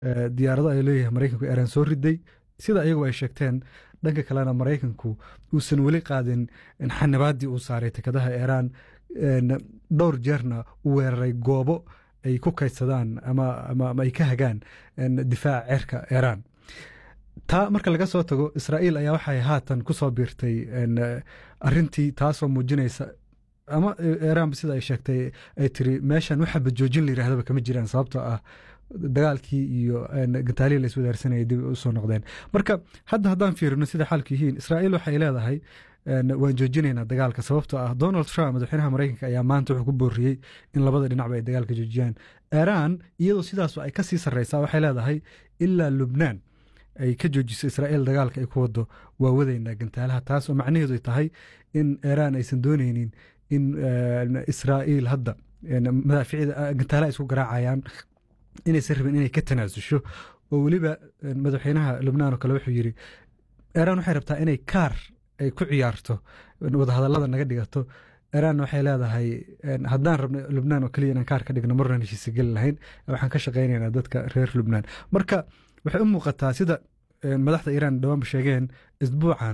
diyaarado ay leeyahay maraykanku iiraan soo riday sida iyagu ay sheegteen dhanka kalena maraykanku uusan weli qaadin xanibaaddii uu saaray tekadaha iiraan dhowr jeerna u weeraray goobo ay ku kaydsadaan ama ay ka hagaan difaaca ceerka iiraan taa marka laga soo tago israa'iil ayaa waxay haatan ku soo biirtay arintii taasoo muujinaysa ama iiraanba sida ay sheegtay ay tiri meeshan waxa bajoojin la yirahdaba kama jiraan sababtoo ah dagaalkii iyo gantaalihii la iswadaarsanayay dib usoo noqdeen marka hadda haddaan fiirino sida xaalku yihiin israa'iil waxay leedahay waan joojinaynaa dagaalka sababtoo ah donald trump madaxweynaha maraykanka ayaa maanta wuxuu ku booriyey in labada dhinacba ay dagaalka joojiyaan iiraan iyadoo sidaas ay kasii sarreysaa waxay leedahay ilaa lubnaan ay ka joojiso israa'iil dagaalka ay ku wado waa wadaynaa gantaalaha taas oo macnaheedu tahay in iiraan aysan dooneynin in israa'iil hadda madaaficida gantaalaha isku garaacayaan inaysan rabin inay ka tanaasusho oo weliba madaxweynaha lubnaan oo kale wuxuu yidhi iiraan waxay rabtaa inay kaar ay ku ciyaarto wadahadallada naga dhigato iiraanna waxay leedahay haddaan rabno lubnaan oo keliya inaan kaar ka dhigno marnan heshiisa geli lahayn waxaan ka shaqaynaynaa dadka reer lubnaan marka waxay u muuqataa sida madaxda iiraan dhawaanba sheegeen isbuucan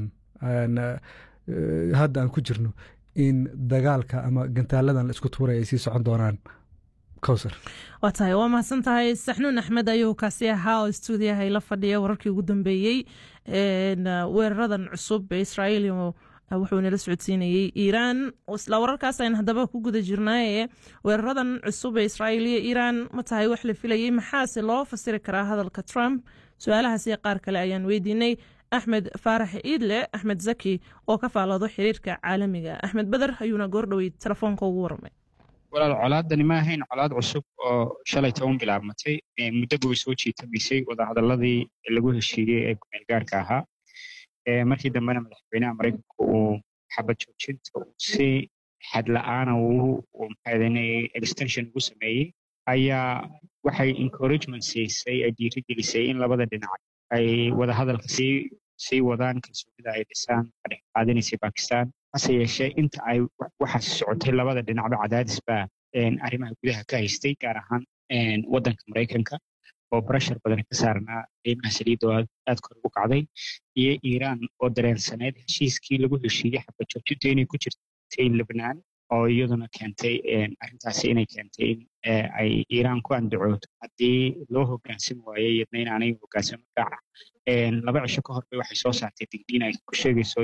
hadda aan ku jirno in dagaalka ama gantaaladan la isku tuuray ay sii socon doonaan kowsar waa tahay waa mahadsan tahay saxnuun axmed ayuu kaasi ahaa oo stuudiyaha ila fadhiya wararkii ugu dambeeyey weeraradan cusub ee israa'iil wuxuu nala socodsiinayey iiraan isla wararkaas ayaan haddaba ku guda jirnaaye weeraradan cusub ee israa'iil iyo iiraan ma tahay wax la filayey maxaase loo fasiri karaa hadalka trump su-aalahaasi qaar kale ayaan weydiinay axmed faarax iidle axmed zaki oo ka faaloodo xiriirka caalamiga axmed beder ayuuna goordhowey telefoonka ugu warmay walaal colaadani ma ahayn colaad cusub oo shalay toban bilaabmatay muddo buu soo jiitamaysay wadahadaladii lagu heshiiyey ee kumeel gaarka ahaa markii dambena madaxweynaha maraykanka uu xabad joojinta si xad la-aana extension ugu sameeyey ayaa waxay encouragement siisay ay dhiirigelisay in labada dhinac ay wadahadalka sii sii wadaan kalsoonida ay dhisaan ka dhex qaadinaysay bakistan hase yeeshee inta ay waxaasi socotay labada dhinacba cadaadis baa arrimaha gudaha ka haystay gaar ahaan waddanka maraykanka oo barashar badan ka saarnaa qiimaha saliidda oo aad kor ugu kacday iyo iiraan oo dareensaneed heshiiskii lagu heshiiyey xabad joojinta inay ku jirtay lebnaan oo iyaduna keentay arrintaasi inay keentay in ay iiraan ku andacooto haddii loo hogaansami waayo iyadna inaanay hogaansamin raaca laba cisho ka hor bay waxay soo saartay digdiin ay ku sheegayso